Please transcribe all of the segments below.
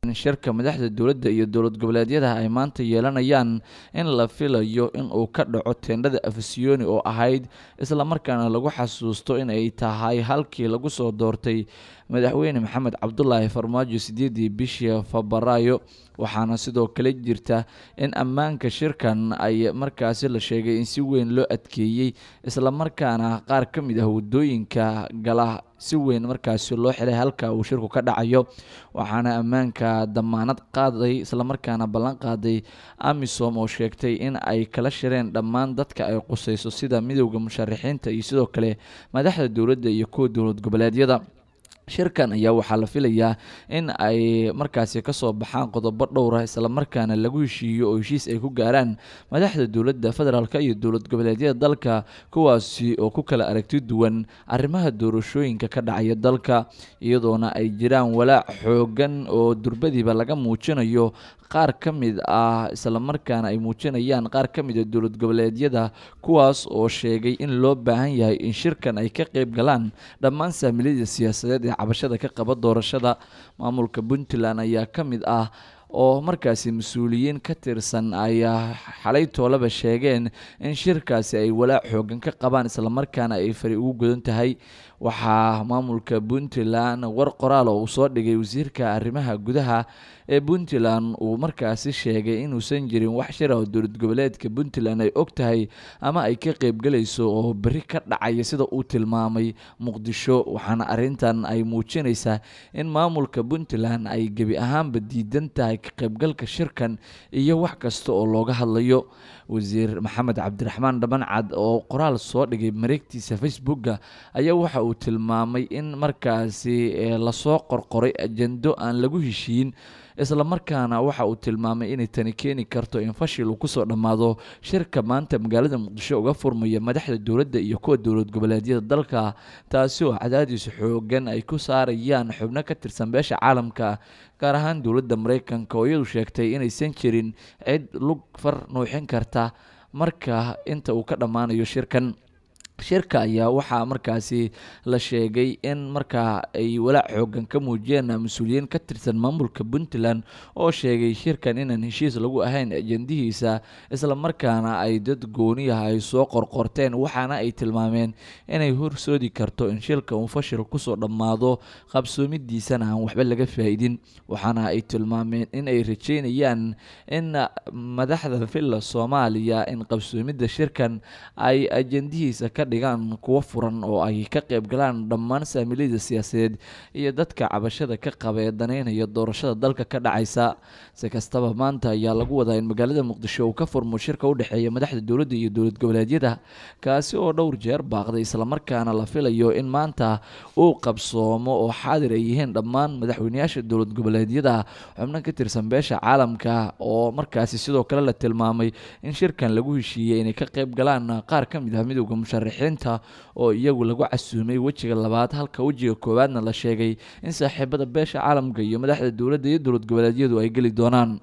shirka madaxda dowladda iyo dowlad goboleedyada ay maanta yeelanayaan in la filayo in uu ka dhaco teendhada afisiyoni oo ahayd islamarkaana lagu xasuusto in ay tahay halkii lagu soo doortay madaxweyne maxamed cabdulaahi farmaajo sideedii bishii febraayo waxaana sidoo kale jirta in ammaanka shirkan ay markaasi la sheegay in si weyn loo adkeeyey islamarkaana qaar ka mid ah wadooyinka gala si weyn markaasi loo xilay halka uu shirku ka dhacayo waxaana ammaanka damaanad qaaday islamarkaana ballan qaaday amisom oo sheegtay in ay kala shireen dhammaan dadka ay qusayso sida midowda musharaxiinta iyo sidoo kale madaxda dowladda iyo kuwa dowlad goboleedyada shirkan ayaa waxaa la filayaa in ay markaasi kasoo baxaan qodobo dhowra islamarkaana lagu heshiiyo oo heshiis ay ku gaaraan madaxda dowladda federaalk iyo dowlad goboleedyada dalka kuwaasi oo ku kala aragti duwan arrimaha doorashooyinka ka dhacaya dalka iyadoona ay jiraan walaac xoogan oo durbadiiba laga muujinayo qaar ka mid ah islamarkaana ay muujinayaan qaar ka mid a dowlad goboleedyada kuwaas oo sheegay in loo baahan yahay in shirkan ay ka qeyb galaan dhammaan saamilada siyaasadeed ee cabashada ka qaba doorashada maamulka puntland ayaa ka mid ah oo markaasi mas-uuliyiin ka tirsan ayaa xalay toolaba sheegeen in shirkaasi ay walaac xoogan ka qabaan islamarkaana ay fari ugu godan tahay waxaa maamulka puntland war qoraal oo uu soo dhigay wasiirka arrimaha gudaha ee puntland uu markaasi sheegay inuusan jirin wax shir ah oo dowlad goboleedka puntland ay og tahay ama ay ka qeybgalayso oo beri ka dhacaya sida uu tilmaamay muqdisho waxaana arrintan ay muujinaysaa in maamulka puntland ay gebi ahaanba diidan tahay ka qeybgalka shirkan iyo wax kasta oo looga hadlayo wasiir maxamed cabdiraxmaan dhabancad oo qoraal soo dhigay mareegtiisa facebooka ayaa waxa uu tilmaamay in markaasi lasoo qorqoray ajendo aan lagu heshiin islamarkaana waxa uu tilmaamay inay tani keeni karto in fashil uu kusoo dhammaado shirka maanta magaalada muqdisho uga furmaya madaxda dowladda iyo kuwa dowlad goboleedyada dalka taasi oo cadaadiis xoogan ay ku saarayaan xubno ka tirsan beesha caalamka gaar ahaan dowladda mareykanka oo iyadu sheegtay inaysan jirin cid lug far nuuxin karta marka inta uu ka dhammaanayo shirkan shirka ayaa waxaa markaasi la sheegay in markaa ay walaac xoogan ka muujiyeen mas-uuliyiin ka tirsan maamulka puntland oo sheegay shirkan inaan heshiis lagu ahayn ajendihiisa islamarkaana ay dad gooniyaha ay soo qorqorteen waxaana ay tilmaameen inay horsoodi karto in shilka uu fashil kusoo dhammaado qabsoomidiisana aan waxba laga faa-idin waxaana ay tilmaameen in ay rajeynayaan in madaxda villa soomaaliya in qabsoomidda shirkan ay ajendihiisa ka dhigaan kuwo furan oo ay ka qeyb galaan dhammaan saamilada siyaasadeed iyo dadka cabashada ka qaba ee daneynaya doorashada dalka ka dhacaysa si kastaba maanta ayaa lagu wadaa in magaalada muqdisho uu ka furmo shirka u dhexeeya madaxda dowladda iyo dowlad goboleedyada kaasi oo dhowr jeer baaqday islamarkaana la filayo in maanta uu qabsoomo oo xaadir ay yihiin dhammaan madaxweyneyaasha dowlad goboleedyada xubno ka tirsan beesha caalamka oo markaasi sidoo kale la tilmaamay in shirkan lagu heshiiyey inay ka qeyb galaan qaar ka mid ah midowda musharax xinta oo iyagu lagu casuumay wejiga labaad halka wejiga koowaadna la sheegay in saaxiibada beesha caalamka iyo madaxda dowladda iyo dowlad goboleedyadu ay geli doonaan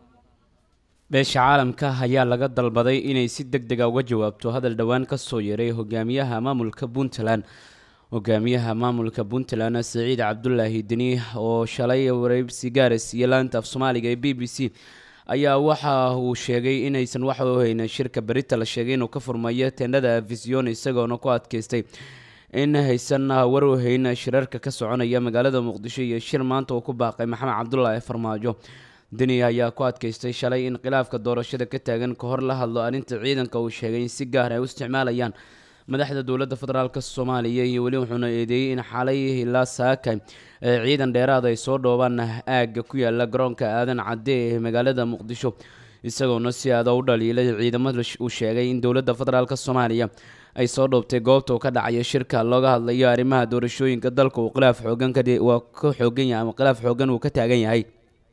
beesha caalamka ayaa laga dalbaday inay si deg dega uga jawaabto hadal dhowaan ka soo yeeray hogaamiyaha maamulka puntland hogaamiyaha maamulka puntland siciid cabdulaahi deni oo shalay wareybsi gaaris iyo laanta af soomaaliga ee b b c ayaa waxa uu sheegay inaysan wax u haynin shirka berita la sheegay inuu ka furmayo teendhada vision isagoona ku adkeystay in haysan war u hayn shirarka ka soconaya magaalada muqdisho iyo shir maanta uu ku baaqay maxamed cabdulaahi farmaajo deni ayaa ku adkeystay shalay in khilaafka doorashada ka taagan ka hor la hadlo arrinta ciidanka uu sheegay in si gaar ay u isticmaalayaan madaxda dowladda federaalk soomaaliya iyo weli wuxuuna eedeeyey in xalay ilaa saaka ciidan dheeraad ay soo dhoobaan aagga ku yaala garoonka aadan cadde ee magaalada muqdisho isagoona si aada u dhaliilay ciidamada uu sheegay in dowladda federaalk soomaaliya ay soo dhoobtay goobta uu ka dhacaya shirka looga hadlayo arrimaha doorashooyinka dalka uu khilaaf xoogan waa ka xoogan yahay ama khilaaf xoogan uu ka taagan yahay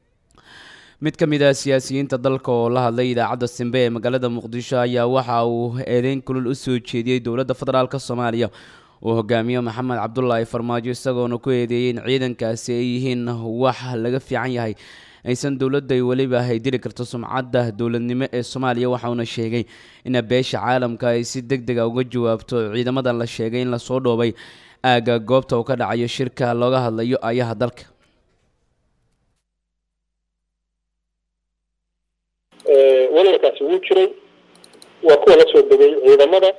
mid ka mid ah siyaasiyiinta dalka oo la hadlay idaacadda simbe ee magaalada muqdisho ayaa waxa uu eedeyn kulul u soo jeediyey dowladda federaalk soomaaliya uu hogaamiyo maxamed cabdulaahi farmaajo isagoona ku eedeeyey in ciidankaasi ay yihiin wax laga fiican yahay aysan dowladda weliba ay dili karto sumcadda dowladnimo ee soomaaliya waxauna sheegay in beesha caalamka ay si deg dega uga jawaabto ciidamadan la sheegay in lasoo dhoobay aagga goobta uu ka dhacayo shirka looga hadlayo ayaha dalka walwalkaasi wuu jiray waa kuwa la soo degay ciidamada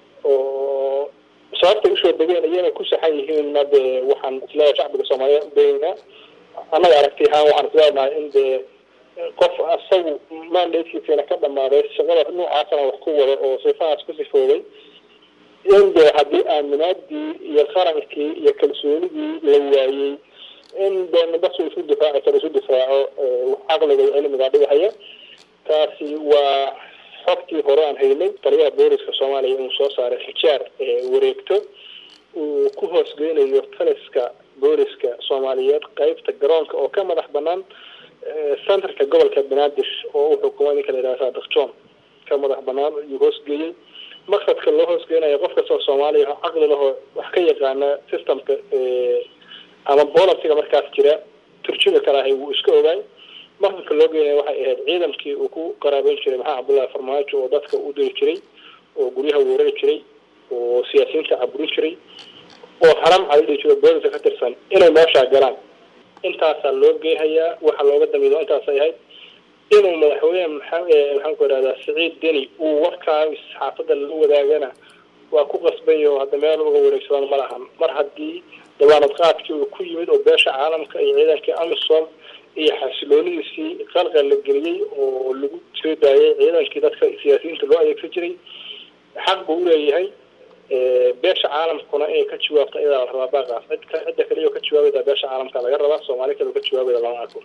oo sababtay usoo degeen iyana ku saxan yihiin de waxaan isleeyahay shacbiga soomaaliyeed udaynaa annaga aragti ahaan waxaan isleenahay in dee qof asagu mandatekiisana ka dhamaaday shaqada noocaasana wax ku wada oo sifahaas ku sifoobay in dee haddii aaminaadii iyo qarankii iyo kalsoonidii la waayey in dee nibas isu difaaci karo isu difaaco caqliga iyo cilmiga dhigahaya taasi waa xogtii hore aan haynay taliyaha booliska soomaaliya inuu soo saaray xijaar wareegto uu ku hoosgeynayo taliska booliska soomaaliyeed qeybta garoonka oo ka madax banaan centerka gobolka banaadir oo uu xukumay ninka la yidhaha saadiq john ka madax banaan ayuu hoosgeeyey maqsadka loo hoosgeynayo qof kastoo soomaaliya oo caqli lahoo wax ka yaqaana systemka ama bolisiga markaas jira turjumi karahay wuu iska ogaay maqsadka loo geynaya waxay ahayd ciidankii uu ku qaraabeyn jiray maxaa cabdullahi farmaajo oo dadka u diri jiray oo guryaha weerari jiray oo siyaasiyiinta caburin jiray oo haram cadidhi jiro booliska ka tirsan inay meeshaa galaan intaasaa loo geehayaa waxaa looga damiido intaasay ahayd inuu madaxweyne maxaan ku ihahdaa siciid deni uu warkaa saxaafadda la wadaagana waa ku qasbanyaho hadda meel uga wareegsadaan ma lahan mar haddii dawaanad qaadkii uu ku yimid oo beesha caalamka iyo ciidankii amisom iyo xasiloonidiisii qalqal la geliyey oo lagu soo daayay ciidankii dadka siyaasiyiinta loo adeegsan jiray xaq buu uleeyahay beesha caalamkuna inay ka jawaabto iyadaa la rabaa baaqaas cidka cidda kaliya ka jawaabayda beesha caalamka laga rabaa soomaali kale ka jawaabayda lama arko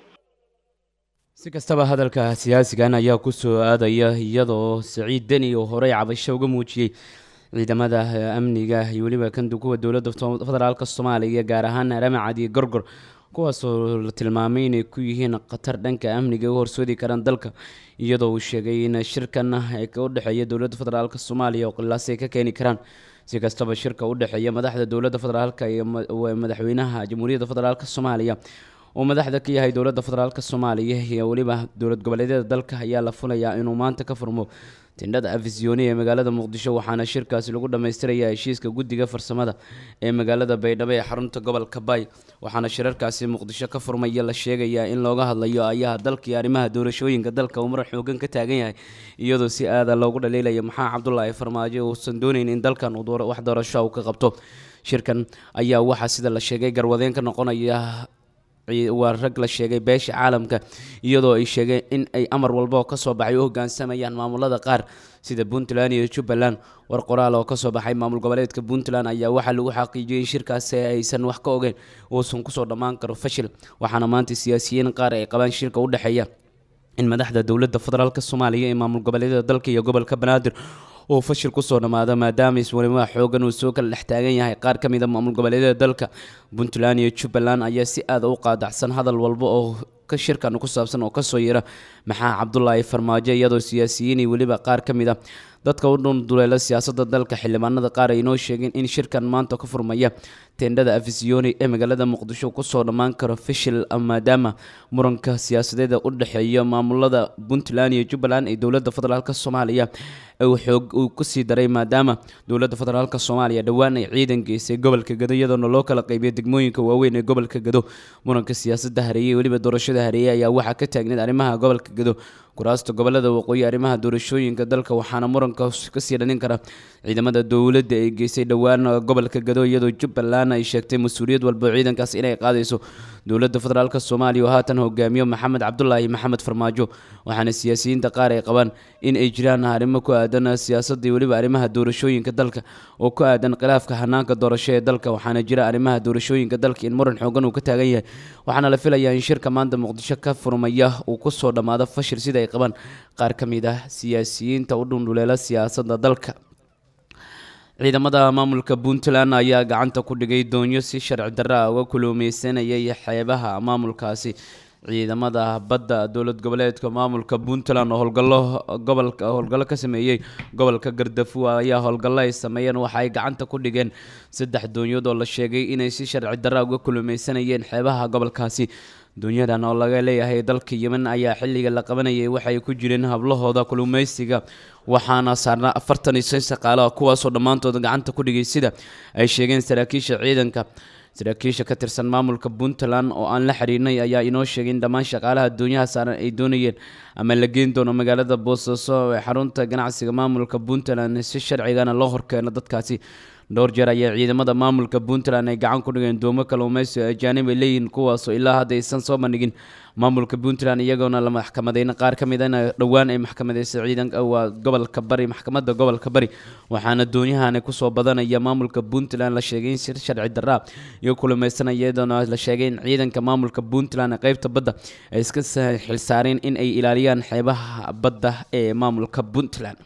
si kastaba hadalka siyaasigan ayaa kusoo aadaya iyadoo siciid deni oo horey cabasho uga muujiyey ciidamada amniga iyo weliba kandu kuwa dowladda federaalka soomaaliya gaar ahaan ramacad iyo gorgor kuwaasoo la tilmaamay inay ku yihiin khatar dhanka amniga u horsoodi karaan dalka iyadoo uu sheegay in shirkan u dhexeeya dowladda federaalk soomaaliya oo qilaas ay ka keeni karaan si kastaba shirka u dhexeeya madaxda dowladda federaalk iyo madaxweynaha jamhuuriyadda federaalk soomaaliya oo madaxda ka yahay dowladda federaalk soomaaliya iyo weliba dowlad goboleedyada dalka ayaa la fulayaa inuu maanta ka furmo tindhada afisyooni ee magaalada muqdisho waxaana shirkaasi lagu dhammaystiraya heshiiska guddiga farsamada ee magaalada baydhabo ee xarunta gobolka baay waxaana shirarkaasi muqdisho ka furmaya la sheegayaa in looga hadlayo ayaha dalka iyo arrimaha doorashooyinka dalka uu marar xoogan ka taagan yahay iyadoo si aada loogu dhaliilaya maxaa cabdulaahi farmaajo uusan doonayn in dalkan uu wax doorasho uu ka qabto shirkan ayaa waxaa sida la sheegay garwadeen ka noqonaya waa rag la sheegay beesha caalamka iyadoo ay sheegeen in ay amar walba oo kasoo baxay u hogaansamayaan maamulada qaar sida puntland iyo jubbaland war qoraal oo kasoo baxay maamul goboleedka puntland ayaa waxaa lagu xaqiijiyay in shirkaasi aysan wax ka ogeyn uusan kusoo dhammaan karo fashil waxaana maanta siyaasiyiin qaar ay qabaan shirka u dhexeeya in madaxda dowladda federaalk soomaaliya ee maamul goboleedyada dalka iyo gobolka banaadir uu fashil kusoo dhammaado maadaama iswalimaha xoogan uu soo kala dhex taagan yahay qaar ka mid a maamul goboleedyada dalka puntland iyo jubbaland ayaa si aada u qaadacsan hadal walba oo ka shirkan ku saabsan oo kasoo yira maxaa cabdulaahi farmaajo iyadoo siyaasiyiin iyo weliba qaar ka mid a dadka u dhunduleela siyaasadda dalka xildhibaanada qaar ay noo sheegeen in shirkan maanta ka furmaya teendhada afisyooni ee magaalada muqdisho kusoo dhammaan karo fishil maadaama muranka siyaasadeeda u dhexeeya maamulada puntland iyo jubbaland ee dowladda federaalk soomaaliya uu xoog uu kusii daray maadaama dowladda federaalk soomaaliya dhowaan ay ciidan geysay gobolka gado iyadoona loo kala qaybiyo degmooyinka waaweyn ee gobolka gado muranka siyaasadda hareeye iyo weliba doorashada hareeye ayaa waxaa ka taagneed arrimaha gobolka gado kuraasta gobolada waqooyi arrimaha doorashooyinka dalka waxaana muranka kasii dhalin kara ciidamada dowladda ay geysay dhowaan gobolka gado iyadoo jubbaland ay sheegtay mas-uuliyad walba ciidankaas inay qaadayso dowladda federaalk soomaaliya oo haatan hogaamiyo maxamed cabdulaahi maxamed farmaajo waxaana siyaasiyiinta qaar ay qabaan in ay jiraan arrimo ku aadan siyaasadda iyo weliba arrimaha doorashooyinka dalka oo ku aadan khilaafka hanaanka doorasho ee dalka waxaana jira arrimaha doorashooyinka dalka in muran xoogan uu ka taagan yahay waxaana la filayaa in shirka maanta muqdisho ka furmaya uu kusoo dhammaado fashil sida ay qabaan qaar ka mid ah siyaasiyiinta u dhundhuleela siyaasadda dalka ciidamada maamulka puntland ayaa gacanta ku dhigay doonyo si sharci darra ah uga kulumeysanayay xeebaha maamulkaasi ciidamada badda dowlad goboleedka maamulka puntland oo howlgallo gobolka howlgallo ka sameeyey gobolka gardafuwa ayaa howlgallo ay sameeyeen waxa ay gacanta ku dhigeen saddex doonyood oo la sheegay inay si sharci darra uga kulumeysanayeen xeebaha gobolkaasi doonyadan oo laga leeyahay dalka yemen ayaa xilliga la qabanayay waxay ku jireen hablahooda kulumeysiga waxaana saarnaa afartan iyo shan shaqaale kuwaasoo dhammaantood gacanta ku dhigay sida ay sheegeen saraakiisha ciidanka saraakiisha ka tirsan maamulka puntland oo aan la xiriirnay ayaa inoo sheegay in dhammaan shaqaalaha doonyaha saaran ay doonayeen ama la geen doono magaalada boosaaso ee xarunta ganacsiga maamulka puntland si sharcigana loo horkeeno dadkaasi dhowr jeer ayaa ciidamada maamulka puntland ay gacan ku dhigeen doomo kalluumeysi oo ajaanib ay leeyihiin kuwaasoo ilaa hadda aysan soo bandhigin maamulka puntland iyagoona la maxkamadeyna qaar ka mid ana dhowaan ay maxkamadeysay ciidanka waa gobolka bari maxkamadda gobolka bari waxaana doonyahan kusoo badanaya maamulka puntland la sheegay in sir sharci daraa iyo kulumeysanaya iyadoona la sheegay in ciidanka maamulka puntland ee qeybta badda ay iska xilsaareen in ay ilaaliyaan xeebaha badda ee maamulka puntland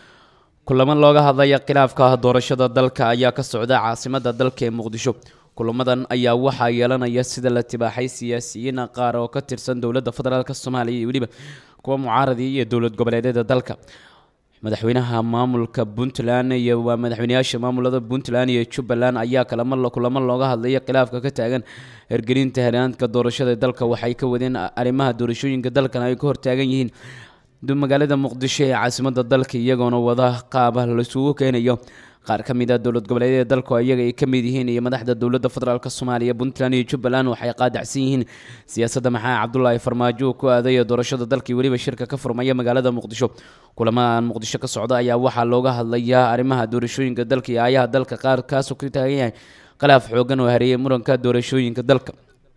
kulamo looga hadlaya khilaafka doorashada dalka ayaa ka socda caasimada dalka ee muqdisho kulamadan ayaa waxaa yeelanaya sida la tibaaxay siyaasiyiin qaar oo ka tirsan dowladda federaalk soomaaliya iyo weliba kuwa mucaaradii iyo dowlad goboleedyada dalka madaxweynaha maamulka puntland iyo waa madaxweyneyaasha maamulada puntland iyo jubbaland ayaa kalama kulamo looga hadlaya khilaafka ka taagan hergelinta heraanka doorashada dalka waxay ka wadeen arrimaha doorashooyinka dalkan ay ka hortaagan yihiin magaalada muqdisho ee caasimada dalka iyagoona wada qaaba laisugu keenayo qaar ka mid a dowlad goboleedyada dalku iyaga ay ka mid yihiin iyo madaxda dowladda federaalk soomaaliya puntland iyo jubbaland waxay qaadacsan yihiin siyaasadda maxaa cabdulaahi farmaajo ku aadaya doorashada dalkii weliba shirka ka furmaya magaalada muqdisho kulamadan muqdisho ka socda ayaa waxaa looga hadlayaa arrimaha doorashooyinka dalka iyo aayaha dalka qaar kaasoo ka taagan yahay khilaaf xoogan oo hareeyay muranka doorashooyinka dalka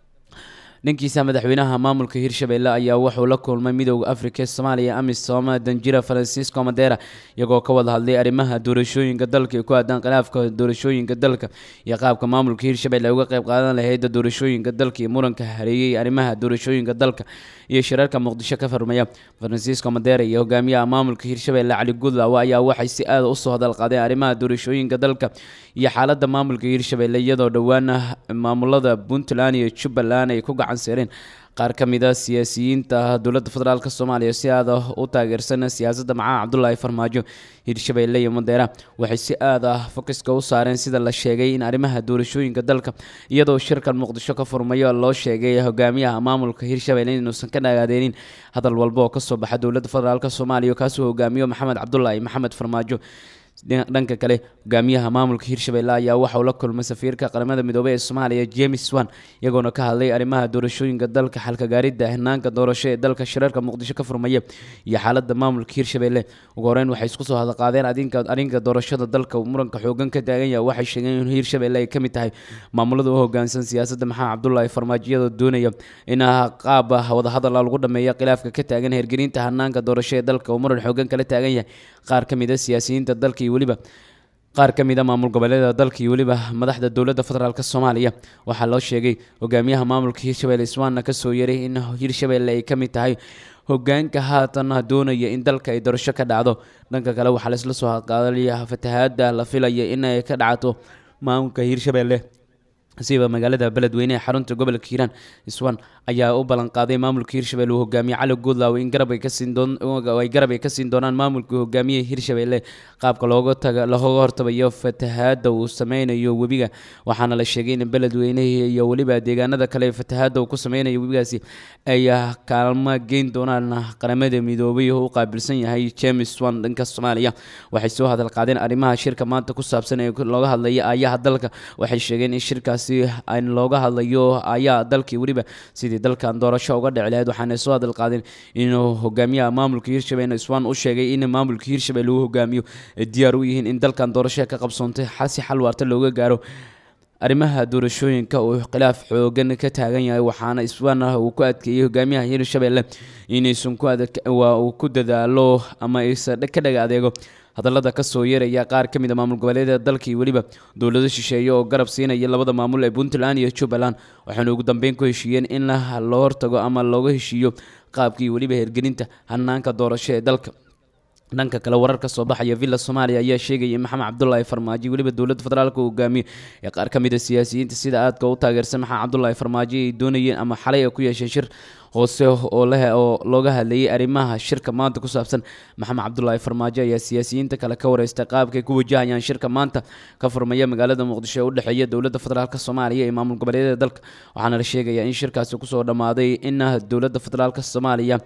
dhankiisa madaxweynaha maamulka hirshabelle ayaa wuxuu la kulmay midooda afrika ee soomaaliya amisom danjira francisco madera iyagoo ka wada hadlay arrimaha doorashooyinka dalka ee ku aadaan khilaafka doorashooyinka dalka iyo qaabka maamulka hirshabelle ay uga qayb qaadan lahayd doorashooyinka dalka iyo muranka hareeyay arrimaha doorashooyinka dalka iyo shirarka muqdisho ka furmaya francisco madera iyo hogaamiyaha maamulka hirshabelle cali gudlaw ayaa waxay si aada usoo hadal qaadeen arrimaha doorashooyinka dalka iyo xaalada maamulka hirshabelle iyadoo dhowaan maamulada puntland iyo jubbaland ay ku gacan seereen qaar ka mid a siyaasiyiinta dowladda federaalk soomaaliya si aada u taageersan siyaasadda macaa cabdulaahi farmaajo hirshabelle iyo madeera waxay si aad ah fokiska u saareen sida la sheegay in arrimaha doorashooyinka dalka iyadoo shirkan muqdisho ka furmayo loo sheegay hogaamiyaha maamulka hirshabelle inuusan ka nagaadeenin hadal walba oo kasoo baxa dowladda federaalk soomaaliya kaasuu hogaamiyo maxamed cabdulaahi maxamed farmaajo dhanka kale hogaamiyaha maamulka hirshabelle ayaa waxa uu la kulmay safiirka qaramada midoobey ee soomaaliya james wan iyagoona ka hadlay arrimaha doorashooyinka dalka xalkagaaridda hanaanka doorasho ee dalka shirarka muqdisho ka furmaya iyo xaalada maamulka hirshabelle ugu horeyn waxay isku soo hadalqaadeen adinka arrinka doorashada dalka uu muranka xoogan ka taagan yahay waxay sheegeen in hirshabelle ay ka mid tahay maamulada u hogaansan siyaasadda maxaa cabdulaahi farmaajiyada doonaya in qaab wadahadal lagu dhameeya khilaafka ka taagan hergelinta hanaanka doorasho ee dalka uu muran xoogan kala taagan yahay qaar ka mid a siyaasiyiinta dalka iyo weliba qaar ka mid a maamul goboleeda dalka iyo weliba madaxda dowladda federaalk soomaaliya waxaa loo sheegay hogaamiyaha maamulka hirshabelle iswaanna kasoo yeray in hirshabelle ay ka mid tahay hogaanka haatan doonaya in dalka ay doorasho ka dhacdo dhanka kale waxaa laisla soo qaadalaya fatahaada la filaya in ay ka dhacdo maamulka hirshabelle siba magaalada beledweyne ee xarunta gobolka hiiraan iswan ayaa u ballanqaaday maamulka hirshabelle uu hogaamiye cali goodlaw in garab ay kasii ay garab ay ka siin doonaan maamulka hogaamiye hirshabelle qaabka looga taga looga hortabayo fatahaada uu sameynayo webiga waxaana la sheegay in beledweynehi iyo weliba deegaanada kale fatahaada uu ku sameynayo webigaasi ay kaalmo geyn doonaan qaramada midoobay oo u qaabilsan yahay james wan dhanka soomaaliya waxay soo hadal qaadeen arrimaha shirka maanta ku saabsan ee looga hadlaya aayaha dalka waxay sheegeen in shirkaas an looga hadlayo ayaa dalkii weliba sidii dalkan doorasho uga dhici lahayd waxaana soo hadal qaadeen inuu hogaamiyaha maamulka hirshabelle iswaan u sheegay in maamulka hirshabelle uu hogaamiyo ay diyaar u yihiin in dalkan doorasho ka qabsoontay si xal waarta looga gaaro arrimaha doorashooyinka uu khilaaf xoogan ka taagan yahay waxaana iswaana uu ku adkeeyey hogaamiyaha hirshabelle inaysan ku waa uu ku dadaalo ama aysan ka dhaga adeego hadallada kasoo yeeraya qaar ka mid a maamul goboleedyada dalka iyo weliba dowlado shisheeye oo garab siinaya labada maamul ee puntland iyo jubbaland waxaana ugu dambeyn ku heshiiyeen in loo hortago ama looga heshiiyo qaabkii weliba hergelinta hanaanka doorasho ee dalka dhanka kale warar ka soo baxaya villa soomaaliya ayaa sheegaya in maxamed cabdulaahi farmaajo weliba dowladda federaalka uu hogaamiyo ee qaar ka mid a siyaasiyiinta sida aadka u taageersan maxamed cabdulaahi farmaajo ay doonayeen ama xalay ay ku yeesheen shir hoose oo leh oo looga hadlayay arrimaha shirka maanta ku saabsan maxamed cabdulaahi farmaajo ayaa siyaasiyiinta kale ka wareystay qaabkay ku wajahayaan shirka maanta ka furmaya magaalada muqdisho ee u dhexeeya dowladda federaalk soomaaliya iyo maamul goboleedyada dalka waxaana la sheegayaa in shirkaasi kusoo dhammaaday in dowladda federaalk soomaaliya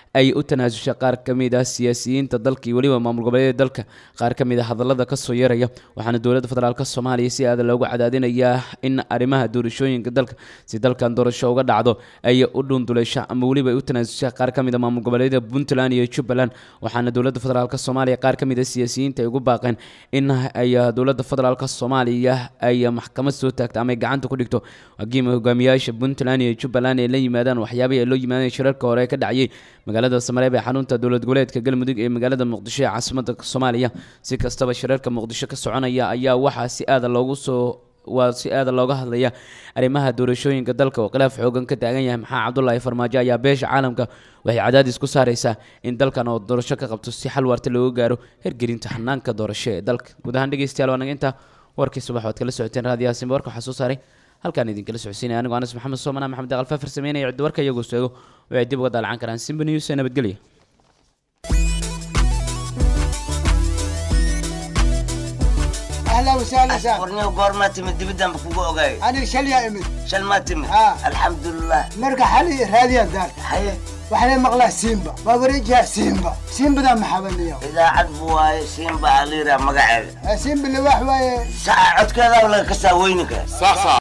ay u tanaasushay qaar ka mid ah siyaasiyiinta dalka iyo weliba maamul goboleedyada dalka qaar ka mid a hadallada kasoo yeeraya waxaana dowladda federaalk soomaaliya si aada loogu cadaadinayaa in arrimaha doorashooyinka dalka si dalkan doorasho uga dhacdo ay u dhunduleysha ama weliba ay u tanaasusha qaar ka mid a maamul goboleedyada puntland iyo jubbaland waxaana dowladda federaalk soomaaliya qaar ka mid a siyaasiyiinta ay ugu baaqeen in ay dowladda federaalk soomaaliya ay maxkamad soo taagto ama ay gacanta ku dhigto hagiima hogaamiyaasha puntland iyo jubbaland ay la yimaadaan waxyaabihii ay loo yimaadeen shirarka hore ee ka dhacayay magaalada samareeb ee xarunta dowlad goboleedka galmudug ee magaalada muqdisho ee caasimadda soomaaliya si kastaba shirarka muqdisho ka soconaya ayaa waxaa si aada loogu soo waa si aada looga hadlaya arrimaha doorashooyinka dalka oo khilaaf xoogan ka taagan yahay maxaa cabdulaahi farmaajo ayaa beesha caalamka waxay cadaadis ku saareysaa in dalkan oo doorasho ka qabto si xal waarta looga gaaro hergelinta xanaanka doorasho ee dalka guud ahaan dhegeystayaal waa naga intaa warkii subax waad kala socoteen raadiyahaasima warka waxaa soo saaray halkaan idinkala socodsiinaya anigoo anas maxamed soomana maxamed aqal faafir sameynaya ciddi warka iyagoo sheego waxay dib uga daalacan karaan simba news ee nabadgelya اهلا وسهلا سهلا warniyo goormaa timid dibidaan ba kugu ogaay انا شليا امد shal maa timid Ah. alxamdulilah مرقى حالي راديا دار haye وحنا مقلا سيمبا بابريجها سيمبا سيمبا ذا محبن اليوم idaacad buu waaye siinba aliira magaceeda سيمبا اللي واحد saca codkeedaa laga kasaa weyninka